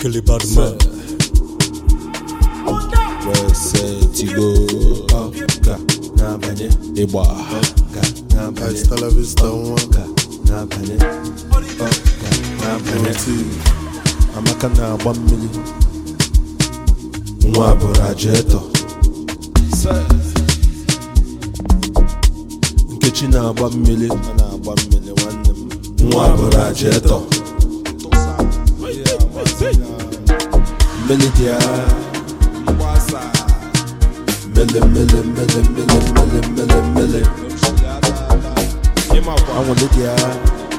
Kelly Badman. wesetigo ọga n'abanye ịgba ọga n'abanye Hasta la vista, nwa. ọga n'abanye ọga n'abanye amaka na-agba mmiri nwa bụrụ ajetọ nkechi na-agba mmiri ọ na-agba mmiri nwanne m nwa bụrụ ajetọ mmiri dị agha mele mele mele mele mele mele mele anwụle dị agha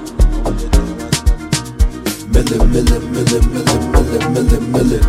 mele mele mele mele mele mele mele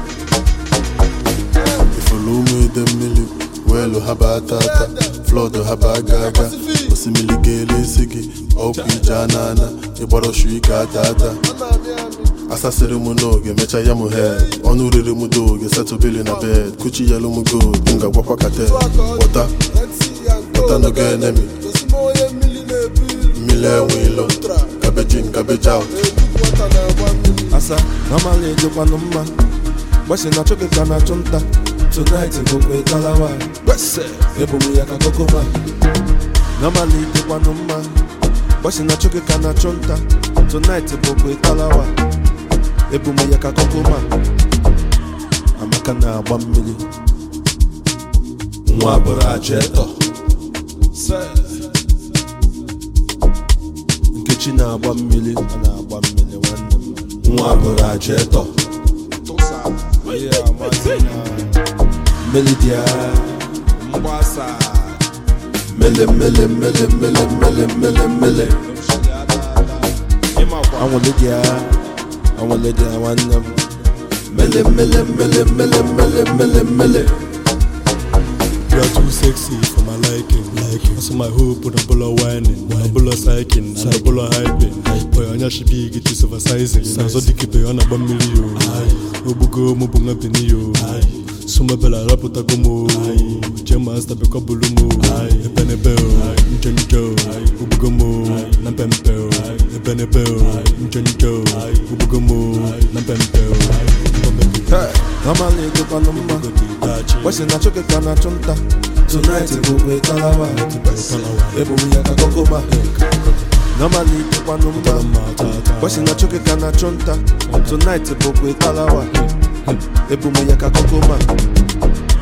ifuru ụmụ ide mmiri weelu ha baa tata flọdụ ha baa ga aga osimiri ga-ele isi gị ọkụ ije anana ịgbara shu ike ata ata asasịrị m n'oge mecha ya m head ọnụ riri m doge setụbili na bed kuchi yelu m gold m ga-agwakwa katel pụta pụta n'oge enemi mmiri enwe ilo kabeji kabeji out asa mamala ejekwanụ mma gbasi na chọkị ka na-achụ nta tonight bụkwa ịkalawa ebum ya ka kokoma namala ejekwanụ mma gbasi na chọkị ka na-achụ nta tonight bụkwa ịkalawa ebum ya ka kokoma amaka na-agba mmiri nwa bụrụ ajetọ nkechi na-agba mmiri ọ na-agba mmiri nwanne m nwa bụrụ ajetọ mmiri dị agha mele mele mele mele mele mele mele anwụle dị agha anwụle dị agha nwanne m mele mele mele mele mele mele mele You are too sexy for my liking. liking. Also my hope with a bull of whining, a bull of psyching, and a bull of hyping. Boy, on your shibby get this oversizing. Na so dike be on a bamili yo. Obugo mo bunga pini yo. Suma bela raputa gomo. Jema sta be ko bulumo. Epene beo, njonjo. Obugo mo, na pempeo. Epene beo, njonjo. Obugo mo, na pempeo. namala ejekwanụ mma gbasi na chọkị ka na-achụ nta tonight bụkwa ịkalawa ebum ya ka kokoma namala ejekwanụ mma gbasi na chọkị ka na-achụ nta tonight bụkwa ịkalawa ebum ya ka kokoma